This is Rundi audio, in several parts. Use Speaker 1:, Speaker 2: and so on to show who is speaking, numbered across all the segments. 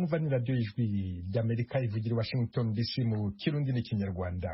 Speaker 1: mwumva ni radiyo y'ijwi ry'amerika ivugira i washington dc mu kirundi n'ikinyarwanda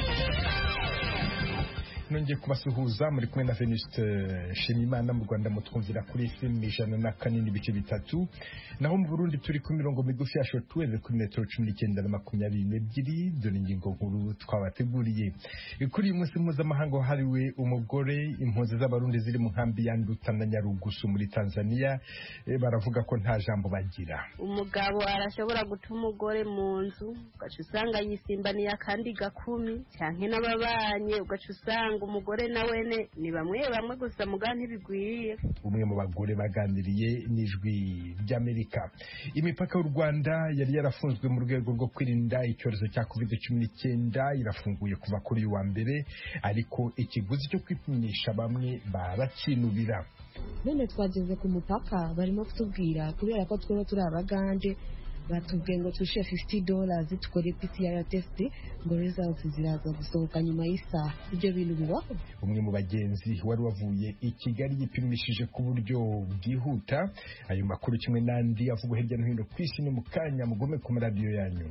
Speaker 1: nongeye kubasuhuza muri kumwe na Venuste Nshimiyimana mu Rwanda mutwumvira kuri FM ijana na kane n'ibice bitatu naho mu Burundi turi ku mirongo migufi ya shortwave kuri metero cumi n'icyenda na makumyabiri n'ebyiri dore ingingo nkuru twabateguriye kuri uyu munsi mpuzamahanga wahariwe umugore impunzi z'abarundi ziri mu nkambi ya Nduta na Nyarugusu muri Tanzania eh, baravuga ko nta jambo bagira
Speaker 2: umugabo arashobora guta umugore mu nzu ugaca usanga yisimbaniye akandi gakumi canke n'ababanye ugaca usanga umugore na wene ni bamwe bamwe gusa muga ntibigwiriye
Speaker 1: umwe mu bagore baganiriye n'ijwi ry'Amerika imipaka y'u Rwanda yari yarafunzwe mu rwego rwo kwirinda icyorezo cya covid cumi n'icyenda irafunguye kuva kuri uyu wa mbere ariko ikiguzi cyo kwipimisha bamwe barakinubira
Speaker 3: none twageze ku mupaka barimo kutubwira kubera ko twaba turi abagande batubwiye ngo tushe 50 dollars tukore PCR test ngo results ziraza gusohoka nyuma y'isaha ibyo bintu bibaho
Speaker 1: umwe mu bagenzi wari wavuye i Kigali yipimishije ku buryo bwihuta ayo makuru kimwe n'andi avugwa hirya no hino ku isi ni mu kanya mugume ku maradiyo yanyu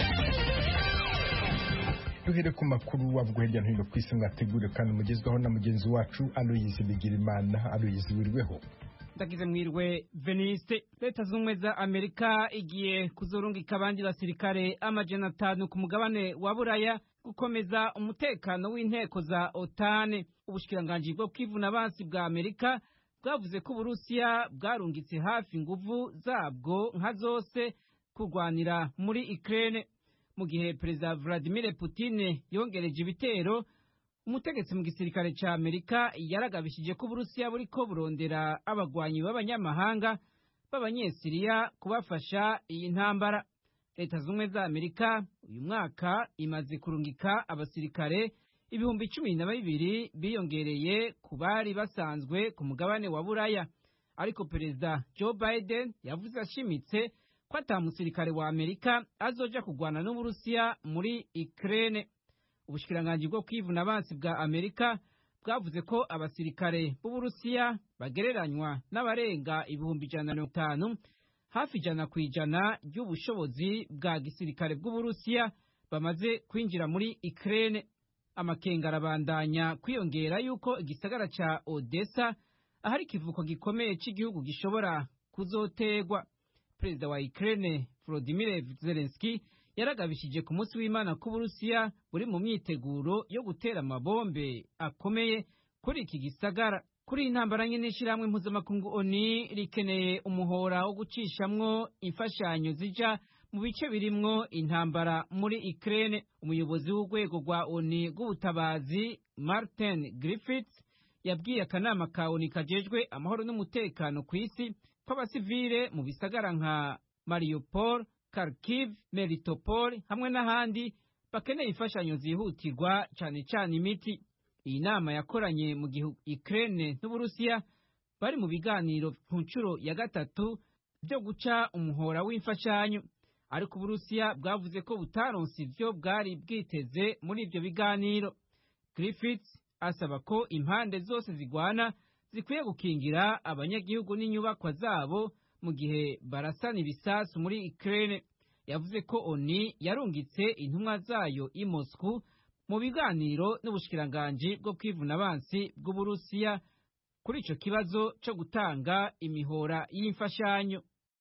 Speaker 1: duhere ku makuru avugwa hirya no hino ku isi mwategure kandi mugezwaho na mugenzi wacu Aloyizi Bigirimana Aloyizi wirweho
Speaker 4: ndagize mwirwe veniste leta z'ubumwe za amerika igiye kuzurungika abandi basirikare amajana atanu ku mugabane wa buraya gukomeza umutekano w'inteko za otane ubushikiranganji bwo kwivuna abansi bwa amerika bwavuze ko uburusiya bwarungitse hafi inguvu zabwo nka zose kurwanira muri ukraine mu gihe perezida vladimir putin yongereje ibitero umutegetsi mu gisirikare ca amerika yaragabishije ko uburusiya buriko burondera abagwanyi b'abanyamahanga b'abanyesiriya kubafasha iyi ntambara leta z'ubumwe za amerika uyu mwaka imaze kurungika abasirikare ibihumbi cumi na bibiri biyongereye ku bari basanzwe ku mugabane wa buraya ariko perezida joe biden yavuze ashimitse ko ata musirikare wa amerika azoja kurwana n'uburusiya muri ukraine ubushikiranganji bwo kwivuna abansi bwa amerika bwavuze ko abasirikare b'uburusiya bagereranywa n'abarenga ibihumbi ijana na mirongo itanu hafi ijana ku ijana ry'ubushobozi bwa gisirikare bw'uburusiya bamaze kwinjira muri ukraine amakenga arabandanya kwiyongera yuko igisagara ca odessa ahari ikivuko gikomeye cy'igihugu gishobora kuzotegwa perezida wa ukraine volodimir zelenski yaragabishije ku munsi w'imana ko uburusiya buri mu myiteguro yo gutera amabombe akomeye kuri iki gisagara kuri iyi ntambara nyine ishyirahamwe mpuzamakungu oni rikeneye umuhora wo gucishamwo imfashanyo zija mu bice birimwo intambara muri Ukraine umuyobozi w'urwego rwa oni rw'ubutabazi Martin Griffiths yabwiye akanama ka oni kajejwe amahoro n'umutekano ku isi ko abasivile mu bisagara nka Mariupol Kharkiv, Melitopol hamwe n'ahandi bakeneye imfashanyo zihutirwa cyane cyane imiti. Iyi nama yakoranye mu gihe Ukraine n'Uburusiya bari mu biganiro ku nshuro ya gatatu byo guca umuhora w'imfashanyo, ariko Uburusiya bwavuze ko butaronse ivyo bwari bwiteze muri ivyo biganiro. Griffiths asaba ko impande zose zigwana zikwiye gukingira abanyagihugu n'inyubakwa zabo mu gihe barasana ibisasu muri Ukraine yavuze ko ONU yarungitse intumwa zayo i Moscow mu biganiro n'ubushikiranganji bwo kwivuna abansi bw'Uburusiya kuri ico kibazo cyo gutanga imihora y'imfashanyo.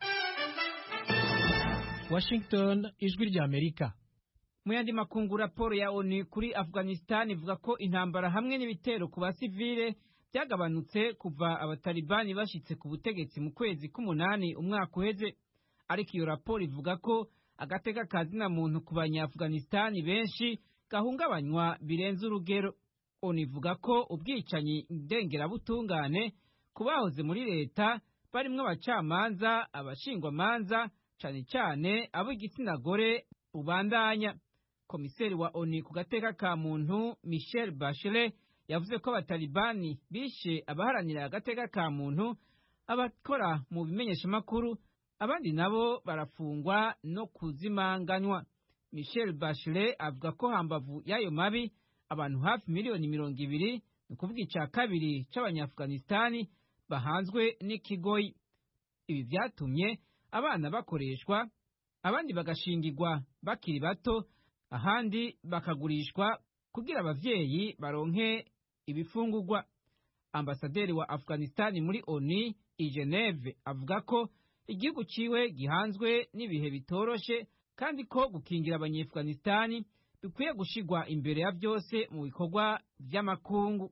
Speaker 5: Washington ijwi rya Amerika
Speaker 4: mu yandi makungu raporo ya ONU kuri Afghanistan ivuga ko intambara hamwe n'ibitero ku basivile byagabanutse kuva abatalibani bashitse ku butegetsi mu kwezi k'umunani umwaka uheze ariko iyo raporo ivuga ko agateka kazina muntu ku banyaafghanistani benshi gahungabanywa birenze urugero onu ivuga ko ubwicanyi ndengerabutungane ku bahoze muri leta barimwo abacamanza abashingwamanza cane cane ab'igitsina gore ubandanya komiseri wa onu ku gateka ka muntu michel bachelet yavuze ko abatalibani bishe abaharanira agateka ka muntu abakora mu bimenyeshamakuru abandi nabo barafungwa no kuzimanganywa michel bachelet avuga ko hambavu y'ayo mabi abantu hafi miliyoni mirongo ibiri ni ukuvuga ica kabiri c'abanyaafghanistani bahanzwe n'ikigoyi ibi vyatumye abana bakoreshwa abandi bagashingirwa bakiri bato ahandi bakagurishwa kugira abavyeyi baronke ibifungurwa ambasaderi wa afghanistan muri oni i geneve avuga ko igihugu ciwe gihanzwe n'ibihe bitoroshe kandi ko gukingira abanyeafghanistani bikwiye gushirwa imbere ya byose mu bikorwa vy'amakungu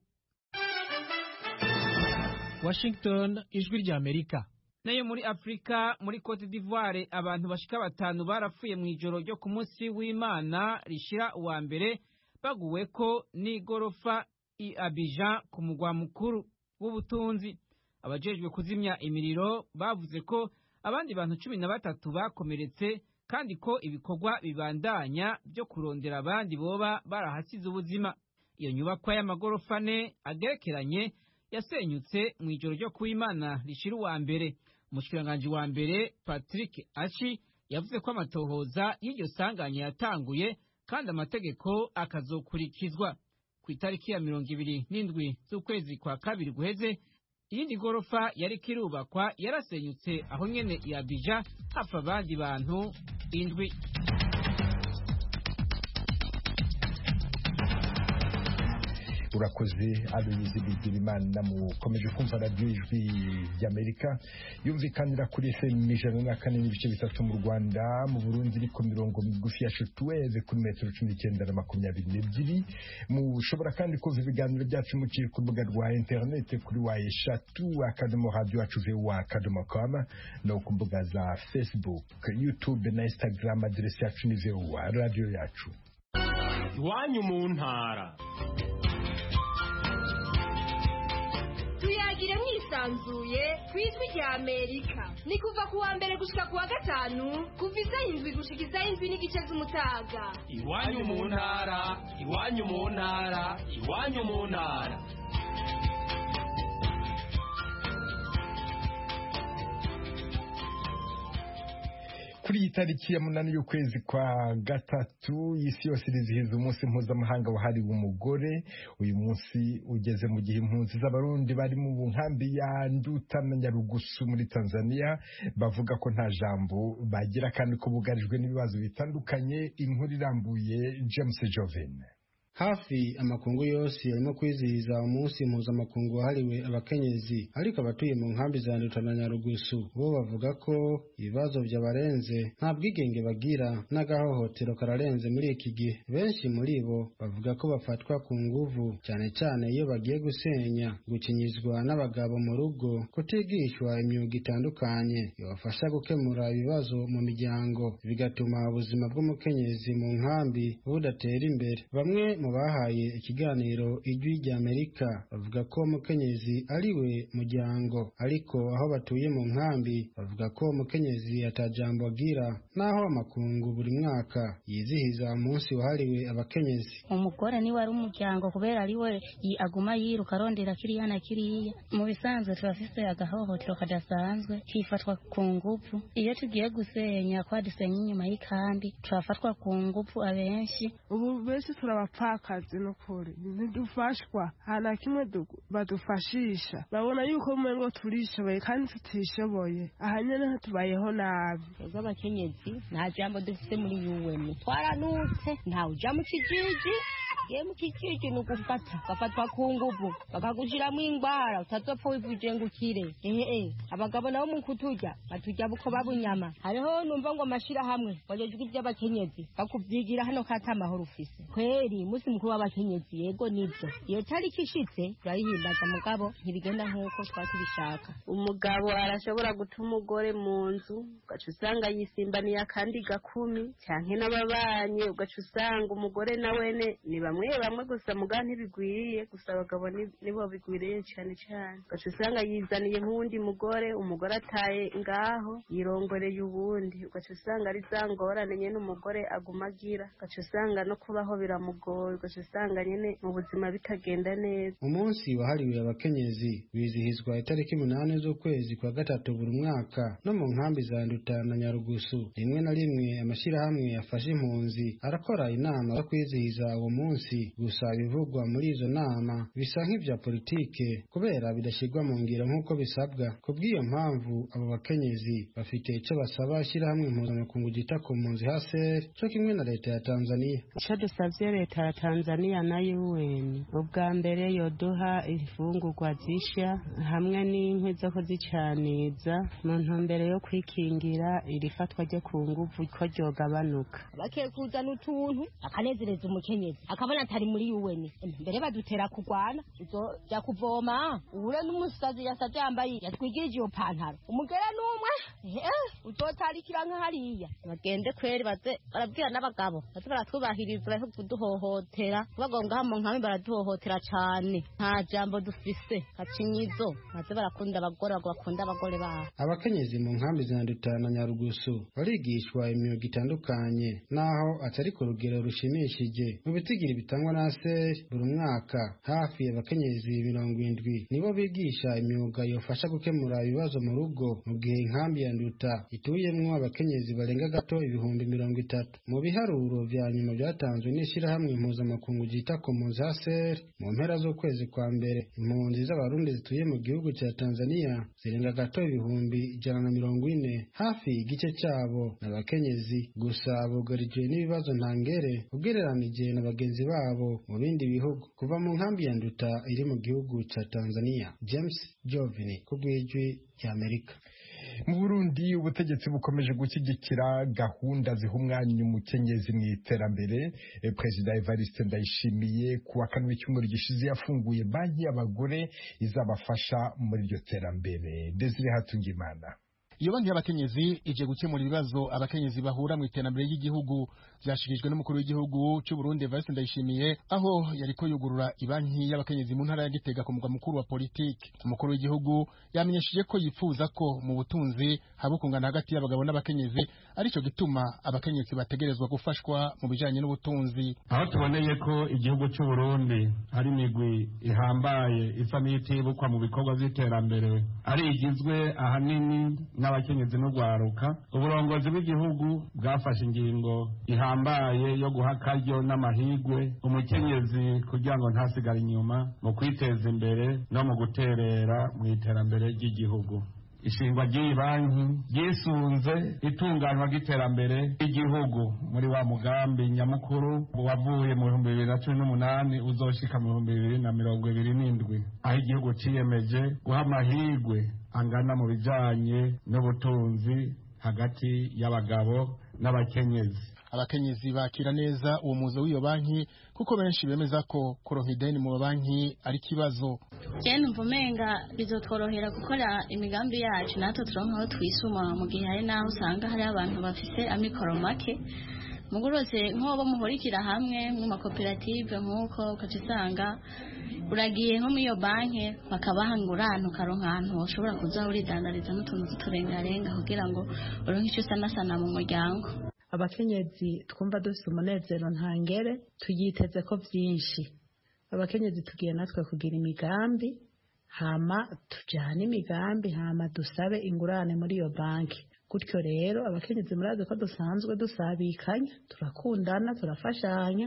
Speaker 5: Washington ijwi rya Amerika
Speaker 4: nayo muri afurika muri cote d'ivoire abantu bashika batanu barapfuye mu ijoro ryo ku munsi w'imana rishira uwa mbere baguweko n'igorofa i abijan ku mugwa mukuru w'ubutunzi abajejwe kuzimya imiriro bavuze ko abandi bantu cumi na batatu bakomeretse kandi ko ibikorwa bibandanya byo kurondera abandi boba barahasize ubuzima iyo nyubakwa y'amagorofa ane agerekeranye yasenyutse mu ijoro ryo kuw'imana rishira uwa mbere umushikiranganji wa mbere patrick ashi yavuze ko amatohoza y'iryo sanganya yatanguye kandi amategeko akazokurikizwa ku itariki ya mirongo ibiri n'indwi z'ukwezi kwa kabiri guheze iyindi gorofa yari kirubakwa yarasenyutse aho nyene ya bija hapfa abandi bantu indwi
Speaker 1: urakoze aloyizi bigirimana mukomeje kumva radiyo ijwi ry'amerika yumvikanira kuri fm ijana na kane n'ibice bitatu mu rwanda mu burundi iri ku mirongo migufi ya shotweve kuri metero cumi n'icyenda na makumyabiri n'ebyiri mushobora kandi kumva ibiganiro byacu muciye ku rubuga rwa interinete kuri wa eshatu akadomo radiyo wacu vuba akadomo kama no ku mbuga za facebook youtube na instagram aderesi yacu ni vuba radiyo yacu
Speaker 6: iwanyu mu ntara
Speaker 7: tuyagire mwisanzuye ku ijwi rya amerika ni kuva ku wa mbere gushika ku wa gatanu kuva isaha indwi gushika isaha indwi n'igice z'umutaga
Speaker 6: iwanyu mu ntara iwanyu mu ntara iwanyu mu ntara
Speaker 1: kuri iyi tariki ya munani y'ukwezi kwa gatatu isi yose irizihiza umunsi mpuzamahanga wahariwe umugore uyu munsi ugeze mu gihe impunzi z'abarundi bari mu nkambi ya nduta na nyarugusu muri tanzania bavuga ko nta jambo bagira kandi ko bugarijwe n'ibibazo bitandukanye inkuru irambuye james joven
Speaker 8: hafi amakungu yose arimo kwizihiza umunsi mpuzamakungu wahariwe abakenyezi ariko abatuye mu nkambi za nduta na nyarugusu bo bavuga ko ibibazo byabarenze nta bwigenge bagira n'agahohotero kararenze muri iki gihe benshi muri bo bavuga ko bafatwa ku nguvu cyane cyane iyo bagiye gusenya gukinyizwa n'abagabo mu rugo kutigishwa imyuga itandukanye ibafasha gukemura ibibazo mu miryango bigatuma ubuzima bw'umukenyezi mu nkambi budatera imbere bamwe mu bahaye ikiganiro ijwi rya amerika bavuga ko umukenyezi ari we muryango ariko aho batuye mu nkambi bavuga ko umukenyezi atajambo agira n'aho amakungu buri mwaka yizihiza umunsi wahariwe abakenyezi
Speaker 9: umugore niwe ari umuryango kubera ari we aguma yiruka arondera kiriya na kiriya mu bisanzwe turafise agahohotero kadasanzwe kifatwa ku nguvu iyo tugiye gusenya kwa dusenya inyuma y'ikambi turafatwa ku nguvu abenshi
Speaker 10: ubu benshi turabapfa akazi n'ukuri ntidufashwa nta na kimwe badufashisha babona yuko umengo turishoboye kandi tutishoboye aha nyene tubayeho nabi
Speaker 11: twebwe abakenyezi nta jambo dufite muri yuweni twaranutse ntawe uja mu kijiji ye mu kijiji ni ugufata ugafatwa ku nguvu bakagushiramo ingwara utazopfa wivuje ngo ukire ehe abagabo nabo mu kuturya baturya buko babunyama hariho numva ngo amashirahamwe wajejwe ivy'abakenyezi bakuvyigira hano kata amahoro ufise kweri umunsi mukuru w'abakenyezi yego nibyo iyo tariki ishitse turayihimbaza mugabo ntibigenda nk'uko twaba tubishaka
Speaker 2: umugabo arashobora guta umugore mu nzu ugaca usanga yisimbaniye akandi gakumi canke n'ababanyi ugaca usanga umugore na wene ni bamwe bamwe gusa muga ntibigwiriye gusa abagabo nibo bigwiriye cane cane ugaca usanga yizaniye nk'uwundi mugore umugore ataye ngaho yirongoreye uwundi ugaca usanga ari za ngorane nyene umugore aguma agira ugaca usanga no kubaho biramugoye ugaca usanga nyene mu buzima bitagenda neza
Speaker 8: umunsi wahariwe abakenyezi wizihizwa itariki umunani z'ukwezi kwa gatatu buri mwaka no mu nkambi za nduta na nyarugusu rimwe na rimwe amashyirahamwe yafashe impunzi arakora inama yo kwizihiza uwo munsi munsi gusa ibivugwa muri izo nama bisa nk'ivya politike kubera bidashyirwa mu ngiro nk'uko bisabwa ku bw'iyo mpamvu abo bakenyezi bafite icyo basaba ishyirahamwe mpuzamakungu ryita ku mpunzi haseri cyo kimwe na leta ya tanzania
Speaker 12: icyo dusabye leta ya tanzania na un ubwa mbere yoduha imfungurwa zishya hamwe n'inkwi zo kuzicaniza mu ntumbero yo kwikingira iri fatwa ryo ku nguvu ko ryogabanuka
Speaker 11: bakwiye kuzana utuntu akanezereza umukenyezi akabona atari muri UN mbere badutera kugwana uzoja kuvoma uhure n'umusazi yasaje yambaye yatwigirije iyo pantaro umugere n'umwe uzotarikira nka hariya bagende kweri baze barabwira n'abagabo baze baratwubahiriza bahe kuduhohotera bagonga mu nkami baraduhohotera cane nta jambo dufise kacinyizo baze barakunda abagore bakunda abagore babo
Speaker 8: abakenyezi mu nkambi za Nduta na Nyarugusu barigishwa imyuga itandukanye naho atari ku rugero rushimishije mu bitigiri bitangwa na ASER buri mwaka hafi abakenyezi mirongo indwi nibo bigisha imyuga yofasha gukemura ibibazo mu rugo mu gihe inkambi ya Nduta ituyemwo abakenyezi barenga gato ibihumbi mirongo itatu mu biharuro vya nyuma byatanzwe n'ishirahamwe mpuzamakungu ryita ku mpunzi ASER mu mpera z'ukwezi kwa mbere impunzi z'abarundi zituye mu gihugu cya Tanzania zirenga gato ibihumbi ijana na mirongo ine hafi igice cyabo n'abakenyezi gusa bugarijwe n'ibibazo ntangere ugereranije na bagenzi babo mu bindi bihugu kuva mu nkambi ya nduta iri mu gihugu cya Tanzania James Jovini ku bw'ijwi ry'Amerika
Speaker 1: mu burundi ubutegetsi bukomeje gushyigikira gahunda ziha umwanya umukenyezi mu iterambere perezida evariste ndayishimiye ku wa kane w'icyumweru gishize yafunguye banki y'abagore izabafasha muri iryo terambere desire hatungimana
Speaker 13: iyo banki y'abakenyezi ije gukemura ibibazo abakenyezi bahura mu iterambere ry'igihugu byashikirijwe n'umukuru w'igihugu cy'u Burundi Evariste Ndayishimiye aho yariko yugurura ibanki y'abakenyezi mu ntara ya Gitega ku mugwa mukuru wa politiki umukuru w'igihugu yamenyesheje ko yifuza ko mu butunzi haba ukungana hagati y'abagabo n'abakenyezi arico gituma abakenyezi bategerezwa gufashwa mu bijanye n'ubutunzi
Speaker 14: aho tuboneye ko igihugu cy'u Burundi hari imigwi ihambaye isa n'itibukwa mu bikorwa by'iterambere ari igizwe ahanini n'abakenyezi n'urwaruka uburongozi bw'igihugu bwafashe ingingo ihambaye yo guha akaryo n'amahigwe umukenyezi kugira ngo ntasigare inyuma mu kwiteza imbere no mu guterera mu iterambere ry'igihugu ishingwa ry'iyi banki ryisunze itunganywa ry'iterambere ry'igihugu muri wa mugambi nyamukuru wavuye mu bihumbi bibiri na cumi n'umunani uzoshika mu bihumbi bibiri na mirongo ibiri n'indwi aho igihugu ciyemeje guha amahirwe angana mu bijanye n'ubutunzi hagati y'abagabo n'abakenyezi
Speaker 13: abakenyezi bakira neza uwo muzo w'iyo banki kuko benshi bemeza ko kuronka ideni mu banki ari ikibazo
Speaker 15: je numva umenga bizotworohera gukora imigambi yacu natwe turonka aho twisuma mu gihe hari n'aho usanga hari abantu bafise amikoro make mugorose nk'abo muhurikira hamwe mu makoperative nk'uko ukaca usanga uragiye nko muri iyo banki bakabaha ingurane ukaronka ahantu ushobora kuza uridandariza n'utuntu tw'uturengarenga kugira ngo uronke icyo usanasana mu muryango
Speaker 16: abakenyezi twumva dufite umunezero ntangere tuyiteze ko byinshi abakenyezi tugiye natwe kugira imigambi hama tujyane imigambi hama dusabe ingurane muri iyo banki gutyo rero abakenyezi murazi ko dusanzwe dusabikanya turakundana turafashanya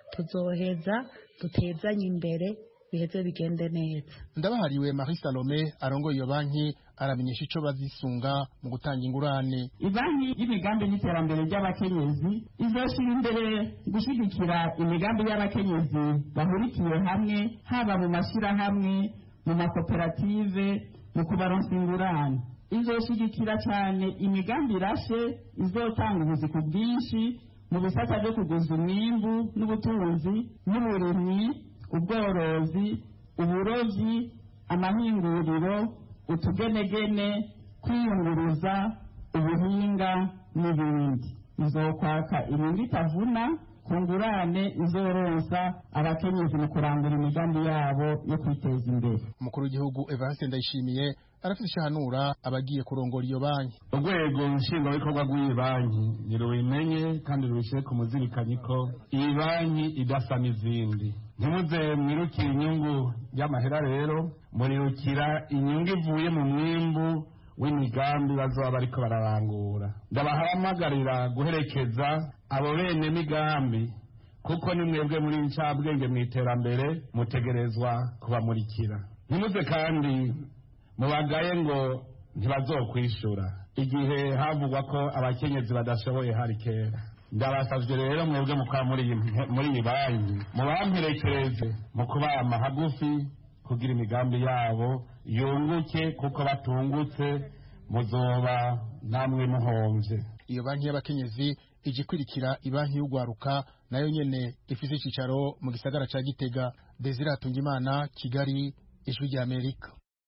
Speaker 16: tuzoheza dutezanye imbere biheze bigende neza
Speaker 13: ndabahariwe Marie Salome arongoye iyo banki aramenyesha ico bazisunga mu gutanga ingurane
Speaker 17: ibanki y'imigambi n'iterambere ry'abakenyezi izoshira imbere gushyigikira imigambi y'abakenyezi bahurikiye hamwe haba mu mashyirahamwe mu makoperative mu kubaronsa ingurane izoshigikira cyane imigambi irashe izotanga ubuzi ku bwinshi mu bisata byo kuguza umwimbu n'ubutunzi n'uburimyi ubworozi uburovyi amahinguriro utugenegene kwiyunguruza ubuhinga n'ibindi izokwaka inyungu itavuna ku ngurane izorosa abakenyezi mu kurangura imigambi yabo yo kwiteza imbere
Speaker 13: umukuru w'igihugu Evariste Ndayishimiye arafite ishahanura abagiye kurongora iyo banki
Speaker 14: urwego nshingwabikorwa rw'iyi banki nirubimenye kandi rubishyire ku muzirikanyi ko iyi banki idasa n'izindi ntimuze mwirukire inyungu y'amahera rero murirukira inyungu ivuye mu mwimbu w'imigambi bazoba bariko bararangura ndabahamagarira guherekeza abo bene migambi kuko ni mwebwe muri ncabwenge mu iterambere mutegerezwa kubamurikira ntimuze kandi mubagaye ngo ntibazokwishura igihe havugwa ko abakenyezi badashoboye hari kera ndabasavye rero mwebwe mukora muri iyi banki mubamperekereze mu kubama hagufi kugira imigambi yabo yunguke kuko batungutse muzoba namwe muhomvye
Speaker 13: iyo banki y'abakenyezi ije ikurikira ibanki y'ugwaruka nayo nyene ifise icicaro mu gisagara ca gitega desire hatungimana kigali ijwi rya amerika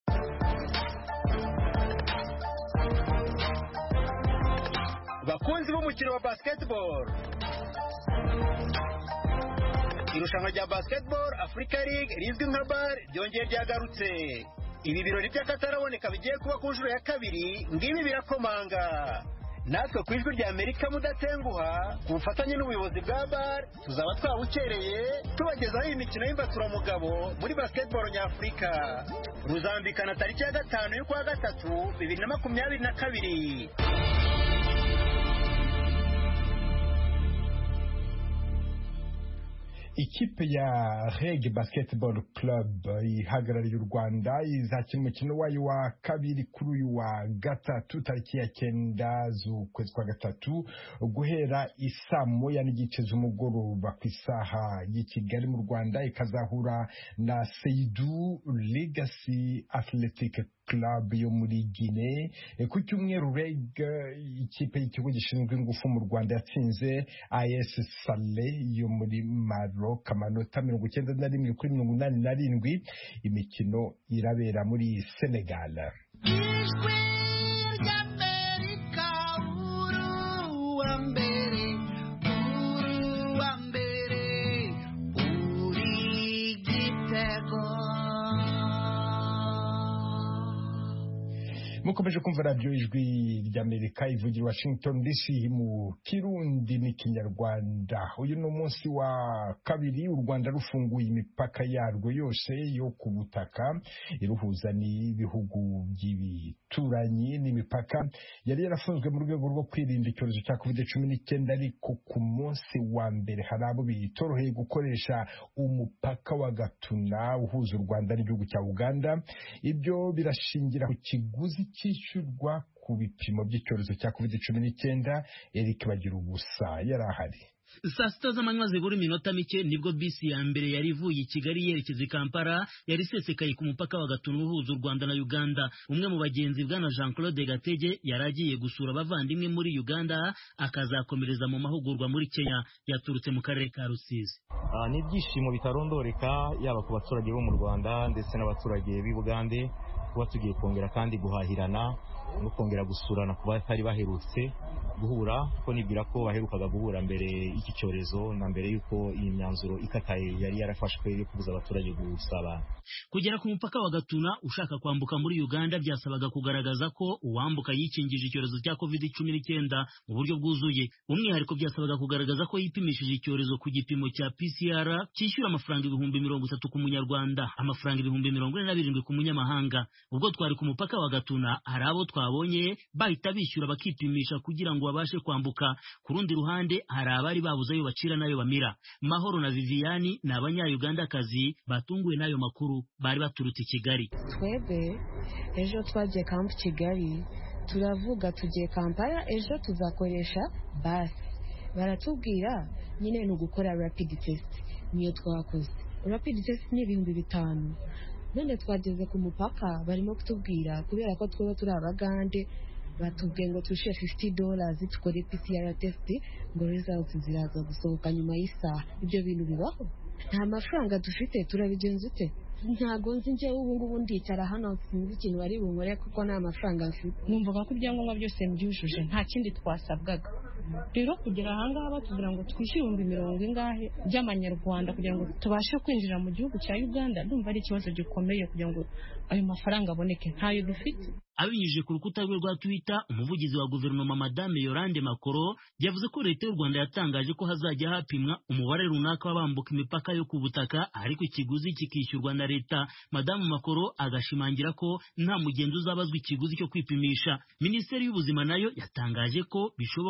Speaker 18: bakunzi b'umukino wa basketball irushanwa rya basketball africa league rizwi nka bar ryongeye ryagarutse ibi birori by'akataraboneka bigiye kuba ku nshuro ya kabiri ngibi birakomanga natwe ku ijwi rya amerika mudatenguha ku bufatanye n'ubuyobozi bwa bar tuzaba twawukereye tubagezaho iyi mikino y'imbaturamugabo muri basketball nyafurika ruzambikana tariki ya gatanu y'ukwa gatatu bibiri na makumyabiri na kabiri
Speaker 1: ikipe ya reg basketball club ihagarariye u rwanda izakina umukino wayo wa kabiri kuri uyu wa gatatu tariki ya cyenda z'ukwezi kwa gatatu guhera isaa moya n'igice z'umugoroba ku isaha y'i kigali mu rwanda ikazahura na seidu legacy athletic club yo muri Guinea ku cyumweru reg ikipe y'ikigo gishinzwe ingufu mu rwanda yatsinze as sale yo muri maroc amanota mirongo icyenda na rimwe kuri mirongo inani na rindwi imikino irabera muri senegal
Speaker 19: ijwi ry'amerika uru wa mbere uru wa mbere uri gitego
Speaker 1: mukomeje kumva radiyo ijwi ry'amerika ivugira washington dc mu kirundi n'ikinyarwanda uyu ni umunsi wa kabiri u rwanda rufunguye imipaka yarwo yose yo ku butaka iruhuza n'ibihugu by'ibituranyi n'imipaka yari yarafunzwe mu rwego rwo kwirinda icyorezo cya covid cumi n'icyenda ariko ku munsi wa mbere hari abo bitoroheye gukoresha umupaka wa gatuna uhuza u rwanda n'igihugu cya uganda ibyo birashingira ku kiguzi cyishyurwa ku bipimo by'icyorezo cya covid cumi n'icyenda eric bagira ubusa yari ahari
Speaker 20: saa sita z'amanywa zibura iminota mike nibwo bisi ya mbere yari ivuye i kigali yerekeza i kampala yari isesekaye ku mupaka wa gatuna uhuza u rwanda na uganda umwe mu bagenzi bwana jean claude gatege yari agiye gusura abavandimwe muri uganda akazakomereza mu mahugurwa muri kenya yaturutse mu karere ka rusizi
Speaker 21: ni ibyishimo bitarondoreka yaba ku baturage bo mu rwanda ndetse n'abaturage b'i bugande kuba tugiye kongera kandi guhahirana no kongera gusurana ku batari baherutse guhura ko nibwira ko baherukaga guhura mbere y'iki cyorezo na mbere y'uko iyi myanzuro ikataye yari yarafashwe yo kubuza abaturage gusabana
Speaker 20: kugera ku mupaka wa gatuna ushaka kwambuka muri uganda byasabaga kugaragaza ko uwambuka yikingije icyorezo cya covid cumi n'icyenda mu buryo bwuzuye umwihariko byasabaga kugaragaza ko yipimishije icyorezo ku gipimo cya pcr cyishyura amafaranga ibihumbi mirongo itatu ku munyarwanda amafaranga ibihumbi mirongo ine na birindwi ku munyamahanga ubwo twari ku mupaka wa gatuna hari abo twabonye bahita bishyura bakipimisha kugira ngo babashe kwambuka ku rundi ruhande hari abari babuze ayo bacira n'ayo bamira mahoro na viviyani ni abanyayugandakazi batunguwe n'ayo makuru bari baturutse i kigali
Speaker 3: twebwe ejo twagiye kampu kigali turavuga tugiye kampala ejo tuzakoresha basi baratubwira nyine ni ugukora rapidi tesiti niyo twakoze rapidi tesiti ni ibihumbi bitanu none twageze ku mupaka barimo kutubwira kubera ko twaba turi abagande batubwiye ngo tushe 50 dollars tukore PCR test ngo results ziraza gusohoka nyuma y'isaha ibyo bintu bibaho nta mafaranga dufite turabigenza ute ntago nzi njyewe ubu ngubu ndicara hano sinzi ikintu bari bunkore kuko nta mafaranga mfite
Speaker 22: numvaga ko ibyangombwa byose mbyujuje nta kindi twasabwaga rero kugera ahangaha batubwira ngo twishyure ibihumbi mirongo ingahe by'amanyarwanda kugira ngo tubashe kwinjira mu gihugu cya uganda ndumva ari ikibazo gikomeye kugira ngo ayo mafaranga aboneke ntayo dufite
Speaker 20: abinyujije ku rukuta rwe rwa twitter umuvugizi wa guverinoma madame yorande makoro yavuze ko leta y'u rwanda yatangaje ko hazajya hapimwa umubare runaka w'abambuka imipaka yo ku butaka ariko ikiguzi kikishyurwa na leta madamu makoro agashimangira ko nta mugenzi uzabazwa ikiguzi cyo kwipimisha minisiteri y'ubuzima nayo yatangaje ko bishoboka ko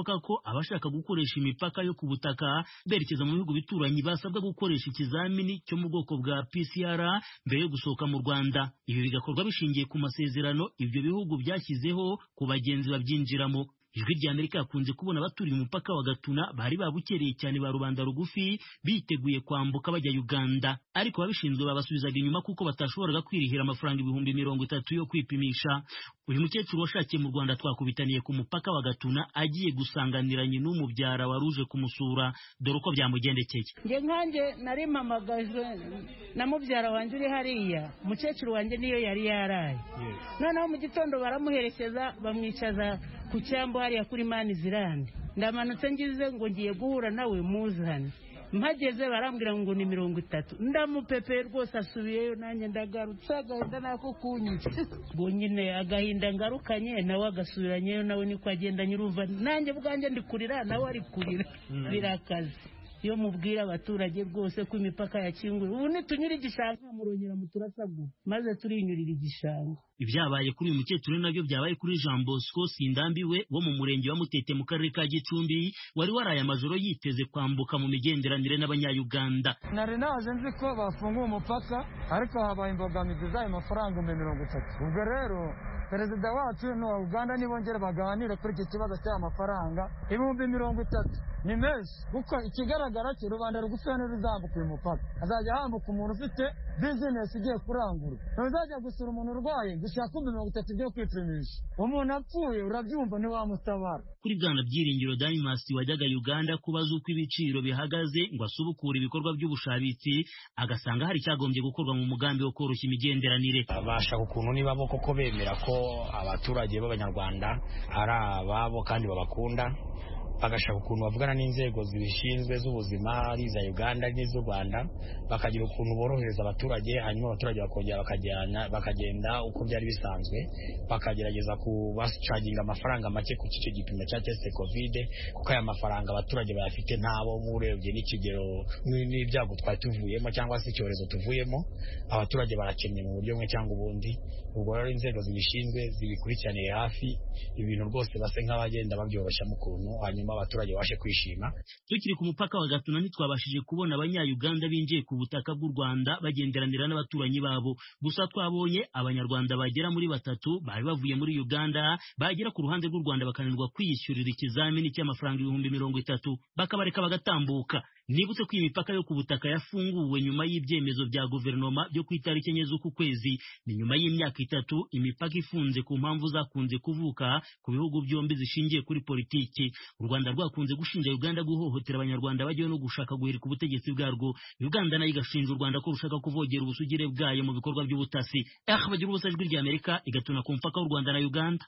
Speaker 20: abashaka gukoresha imipaka yo ku butaka berekeza mu bihugu bituranyi basabwa gukoresha ikizamini cyo mu bwoko bwa PCR mbere yo gusohoka mu Rwanda ibi bigakorwa bishingiye ku masezerano ibyo bihugu byashyizeho ku bagenzi babyinjiramo ijwi rya amerika yakunze kubona abaturiye umupaka wa gatuna bari babukereye cyane ba rubanda rugufi biteguye kwambuka bajya uganda ariko ababishinzwe babasubizaga inyuma kuko batashoboraga kwirihira amafaranga ibihumbi mirongo itatu yo kwipimisha uyu mukecuru washakiye mu rwanda twakubitaniye ku mupaka wa gatuna agiye gusanganiranye n'umubyara wari uje kumusura dore uko byamugendekeye
Speaker 4: njye nkanjye nari mpamagajwe na mubyara wanjye uri hariya umukecuru wanjye niyo yari yaraye noneho mu gitondo baramuherekeza bamwicaza ku cyambu hariya kuri mani zirande ndamanutse ngize ngo ngiye guhura nawe muzane mpageze barambwira ngo ni mirongo itatu ndamupepeye rwose asubiyeyo nanjye ndagarutse agahinda nako kunyica ubwo nyine agahinda ngarukanye nawe agasubiranyeyo nawe niko agenda nyirumva nanjye bwanjye ndi kurira nawe ari kurira birakaze iyo mubwira abaturage rwose ko imipaka yakinguye ubu nitunyura igishanga murongera muturasagura maze turinyurira igishanga
Speaker 20: ibyabaye kuri uyu mukecuru nabyo byabaye kuri Jean Bosco Sindambiwe wo mu murenge wa Mutete mu karere ka Gicumbi wari waraye amajoro yiteze kwambuka mu migenderanire n'abanyayuganda
Speaker 5: nari naje nzi ko bafunguye umupaka ariko habaye imbogamizi z'ayo mafaranga ibihumbi mirongo itatu ubwo rero perezida wacu n'uwa uganda nibongere baganire kuri iki kibazo cy'aya mafaranga ibihumbi mirongo itatu ni menshi kuko ikigaragara cyo rubanda rugufi ntiruzambuka uyu mupaka hazajya hambuka umuntu ufite bizinesi igiye kurangura ntuzajya gusura umuntu urwaye gushaka ibihumbi mirongo itatu byo kwipimisha umuntu apfuye urabyumva ntiwamutabara
Speaker 20: kuri bwana byiringiro Danimas wajyaga Uganda kubaza uko ibiciro bihagaze ngo asubukure ibikorwa by'ubushabitsi agasanga hari icyagombye gukorwa mu mugambi wo koroshya imigenderanire
Speaker 23: bashaka ukuntu niba bo koko bemera ko abaturage b'abanyarwanda ari ababo kandi babakunda bagashaka ukuntu bavugana n'inzego zibishinzwe z'ubuzima ari iza uganda n'iz'u rwanda bakagira ukuntu borohereza abaturage hanyuma abaturage bakongera bakajyana bakagenda uko byari bisanzwe bakagerageza kubacaginga amafaranga make ku cyo gipimo cya tesite kovide kuko aya mafaranga abaturage bayafite ntabo nk'urebye n'ikigero n'ibyago twari tuvuyemo cyangwa se icyorezo tuvuyemo abaturage barakennye mu buryo bumwe cyangwa ubundi ubwo rero inzego zibishinzwe zibikurikiraniye hafi ibintu rwose base nk'abagenda babyoroshya mu kuntu hanyuma abaturage babashe kwishima
Speaker 20: tukiri ku mupaka wa gatuna ntitwabashije kubona abanyayuganda binjiye ku butaka bw'u rwanda bagenderanira n'abaturanyi babo gusa twabonye abanyarwanda bagera muri batatu bari bavuye muri uganda bagera ku ruhande rw'u rwanda bakananirwa kwiyishyurira ikizamini cy'amafaranga ibihumbi mirongo itatu bakabareka bagatambuka nibutse ko iyi mipaka yo ku butaka yafunguwe nyuma y'ibyemezo bya guverinoma byo ku itariki enye z'uku kwezi ni nyuma y'imyaka itatu imipaka ifunze ku mpamvu zakunze kuvuka ku bihugu byombi zishingiye kuri politiki u rwanda rwakunze gushinja uganda guhohotera abanyarwanda bajyayo no gushaka guhirika ubutegetsi bwarwo uganda nayo igashinja u rwanda ko rushaka kuvogera ubusugire bwayo mu bikorwa by'ubutasi eh bagira ubusa ijwi rya amerika igatuna ku mupaka w'u rwanda na uganda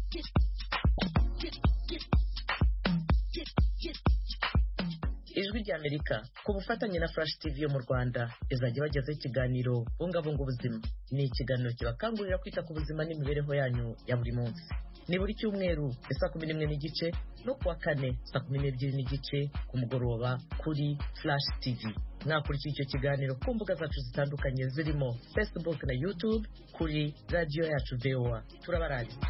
Speaker 24: ijwi ry'amerika ku bufatanye na flash tv yo mu rwanda izajya bagezaho ikiganiro bungabunga ubuzima ni ikiganiro kibakangurira kwita ku buzima n'imibereho yanyu ya buri munsi ni buri cyumweru saa kumi n'imwe n'igice no kuwa kane saa kumi n'ebyiri n'igice ku mugoroba kuri flash tv mwakurikiye icyo kiganiro ku mbuga zacu zitandukanye zirimo facebook na youtube kuri radiyo yacu voa turabarangitse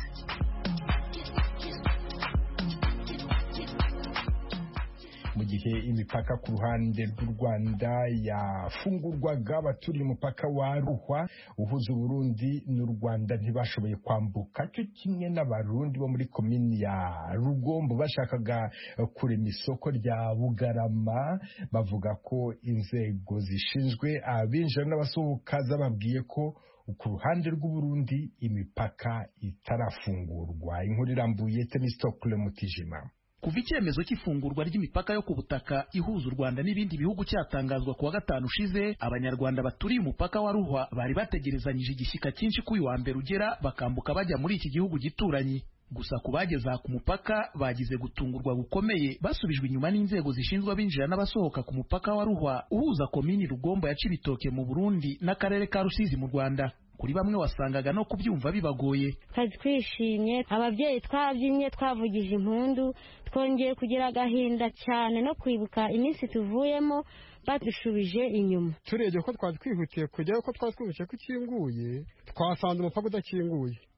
Speaker 1: mu gihe imipaka ku ruhande rw'u Rwanda yafungurwaga abaturiye umupaka wa Ruhwa uhuza Burundi n'u Rwanda ntibashoboye kwambuka cyo kimwe n'abarundi bo muri komini ya Rugombo bashakaga kurema isoko rya Bugarama bavuga ko inzego zishinzwe abinjira n'abasohoka zababwiye ko ku ruhande rw'u imipaka itarafungurwa inkuru irambuye Temistokle Mutijima
Speaker 25: kuva icyemezo cy'ifungurwa ry'imipaka yo ku butaka ihuza u Rwanda n'ibindi bihugu cyatangazwa kuwa gatanu ushize abanyarwanda baturiye umupaka wa Ruhwa bari bategerezanyije igishyika cyinshi ko uyu wa mbere ugera bakambuka bajya muri iki gihugu gituranyi gusa ku bageze aha ku mupaka bagize gutungurwa gukomeye basubijwe inyuma n'inzego zishinzwe abinjira n'abasohoka ku mupaka wa Ruhwa uhuza komini Rugombo ya Cibitoke mu Burundi n'akarere ka Rusizi mu Rwanda kuri bamwe wasangaga no kubyumva bibagoye
Speaker 26: kazi twishimye ababyeyi twabyinnye twavugije impundu twongeye kugira agahinda cyane no kwibuka iminsi tuvuyemo badushubije inyuma
Speaker 27: turebye ko twari twihutiye kujyayo ko twari twihutiye ko ikinguye twasanze umupaka udakinguye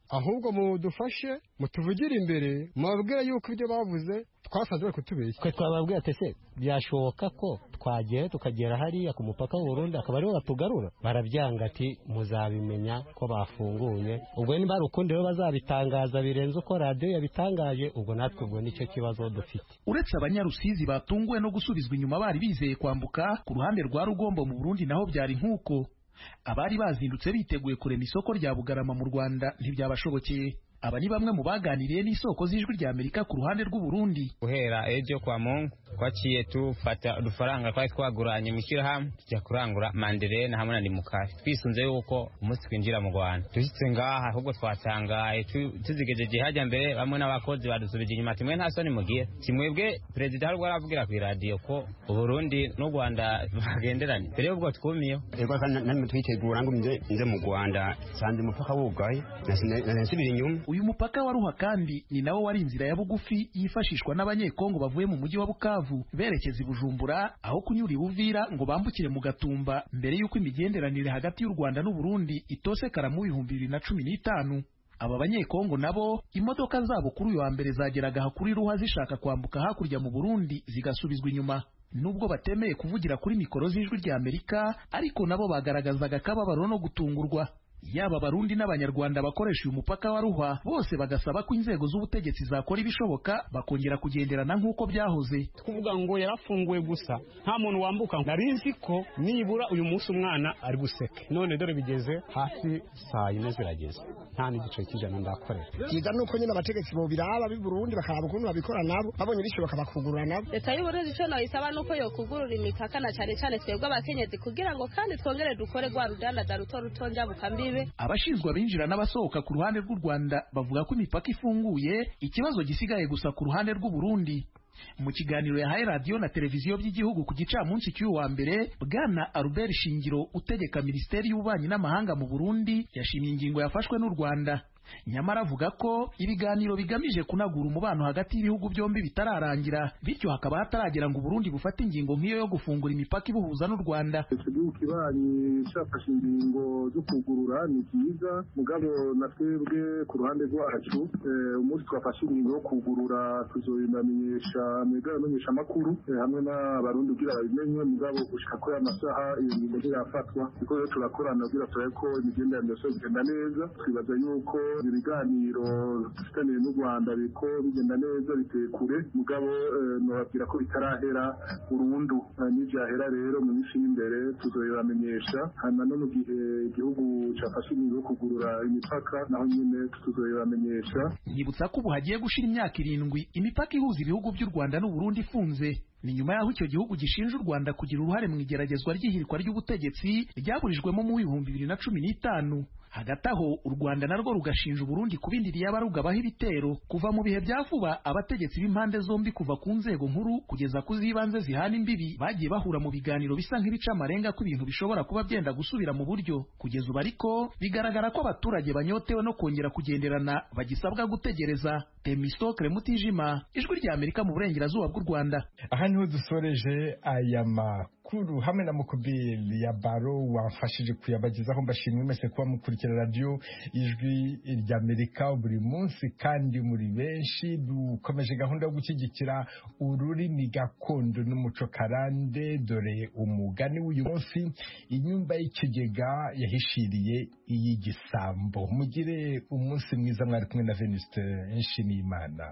Speaker 2: ahubwo mudufashe mutuvugire imbere mubabwire yuko ibyo bavuze twasanze bari kutubeshya
Speaker 6: twe twababwira ati se byashoboka ko twagera tukagera hariya ku mupaka w'u Burundi akaba ariho batugarura barabyanga ati muzabimenya ko bafunguye ubwo niba hari ukundi rero bazabitangaza birenze uko radiyo yabitangaje ubwo natwe ubwo nicyo kibazo dufite
Speaker 25: uretse abanyarusizi batunguwe no gusubizwa inyuma bari bizeye kwambuka ku ruhande rwa rugombo mu burundi naho byari nk'uko abari bazindutse biteguye kurema isoko rya bugarama mu rwanda ntibyabashobokeye aba ni bamwe mu baganiriye n'isoko z'ijwi rya amerika ku ruhande rw'u Burundi
Speaker 7: guhera ejo kwa mungu twaciye tufata udufaranga twari twaguranye mu ishyirahamwe tujya kurangura manderena hamwe na nimukari twisunze yuko umunsi twinjira mu rwanda dushyitse ngaha ahubwo twatangaye tuzigejeje hajya mbere bamwe n'abakozi badusubije inyuma timwe nta soni mugiye kimwebwe perezida hari ubwo aravugira ku iradiyo ko uburundi n'u rwanda bagenderanye mbere y'ubwo twumiyeho
Speaker 9: ego namwe twitegura ngo nze mu rwanda sanze umupaka wugaye nasubira inyuma
Speaker 25: uyu mupaka wa ruha kandi ni nawo wari inzira ya bugufi yifashishwa n'abanyekongo bavuye mu mujyi wa bukavu berekeza i bujumbura aho kunyura i buvira ngo bambukire mu gatumba mbere y'uko imigenderanire hagati y'u rwanda n'uburundi itosekara mu bihumbi bibiri na cumi n'itanu aba banyekongo nabo imodoka zabo kuri uyu wa mbere zageraga aha kuri ruha zishaka kwambuka hakurya mu burundi zigasubizwa inyuma nubwo batemeye kuvugira kuri mikoro z'ijwi rya amerika ariko nabo bagaragazaga akababaro no gutungurwa yaba abarundi n'abanyarwanda bakoresha uyu mupaka wa ruhwa bose bagasaba ko inzego z'ubutegetsi zakora ibishoboka bakongera kugenderana nk'uko byahoze
Speaker 10: kuvuga ngo yarafunguwe gusa nta muntu wambuka nari nzi ko nibura uyu munsi umwana ari guseke none dore bigeze hafi saa yine zirageze nta n'igice cy'ijana ndakorera
Speaker 12: byiza nuko nyine abategetsi bobiraba b'i burundi bakaraba ukuntu babikora nabo babonye bishoboka bakugurura nabo
Speaker 27: leta y'uburundi icyo nayisaba nuko yokugurura imipaka na cyane cyane twebwe abakenyezi kugira ngo kandi twongere dukore rwa rudandaza ruto ruto njyabukambibe
Speaker 25: abashinzwe abinjira n'abasohoka ku ruhande rw'u Rwanda bavuga ko imipaka ifunguye ikibazo gisigaye gusa ku ruhande rw'u Burundi mu kiganiro yahaye radiyo na televiziyo by'igihugu ku gicamunsi cy'uyu wa mbere bwana Albert Shingiro utegeka minisiteri y'ububanyi n'amahanga mu Burundi yashimye ingingo yafashwe n'u Rwanda nyamara avuga ko ibiganiro bigamije kunagura umubano hagati y'ibihugu byombi bitararangira bityo hakaba hataragera ngo Burundi bufate ingingo nk'iyo yo gufungura imipaka ibuhuza n'u Rwanda
Speaker 28: icyo gihugu kibanyi cyafashe ingingo zo kugurura ni byiza mugabo na twebwe ku ruhande rwacu umunsi twafashe ingingo yo kugurura tuzobinamenyesha mwebwe abamenyesha amakuru hamwe n'abarundi kugira babimenye mugabo gushika kuri aya masaha iyo ngingo ntirafatwa kuko rero turakorana kugira turabe ko imigenderanire yose igenda neza twibaza yuko ibiganiro dufitaniye n'u rwanda biriko bigenda neza biteye kure mugabo nababwira ko bitarahera burundu n'ibyahera rero mu minsi y'imbere tuzoyibamenyesha hanyuma no mu gihe igihugu cyafashe ingingo yo kugurura imipaka naho nyine tuzoyibamenyesha
Speaker 25: nyibutsa ko ubu hagiye gushira imyaka irindwi imipaka ihuza ibihugu by'u rwanda n'uburundi ifunze ni nyuma y'aho icyo gihugu gishinja u rwanda kugira uruhare mu igeragezwa ry'ihirikwa ry'ubutegetsi ryaburijwemo mu bihumbi bibiri na cumi n'itanu hagati aho u rwanda narwo rugashinja uburundi kubindiriye abarugabaho ibitero kuva mu bihe bya vuba abategetsi b'impande zombi kuva ku nzego nkuru kugeza ku z'ibanze zihana imbibi bagiye bahura mu biganiro bisa nk'ibica amarenga ko ibintu bishobora kuba byenda gusubira mu buryo kugeza ubu ariko bigaragara ko abaturage banyotewe no kongera kugenderana bagisabwa gutegereza temistokre mutijima ijwi rya amerika mu burengerazuba bw'u rwanda
Speaker 1: aha niho dusoreje aya makuru hamwe na mukubiri ya baro wafashije kuyabagezaho mbashimwe mwese kuba mukurikira radiyo ijwi rya amerika buri munsi kandi muri benshi dukomeje gahunda yo gushyigikira ururimi gakondo n'umuco karande dore umugani w'uyu munsi inyumba y'ikigega yahishiriye iy'igisambo mugire umunsi mwiza mwari kumwe na venuste nshimiyimana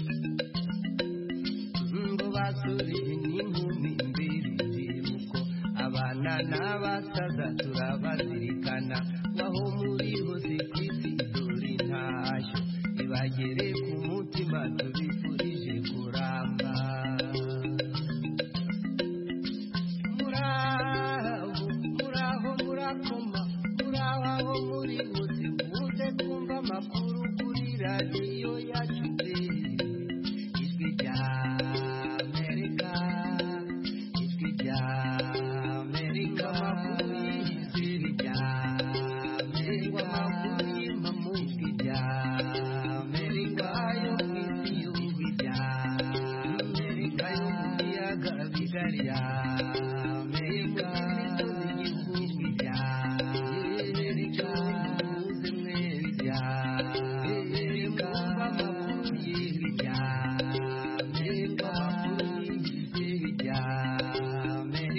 Speaker 19: ngo basore n'inkumi mbere ziruko abana n'abasaza turabazirikana waho muri hose ku isi dore intashyo ibagere ku mutima tubizi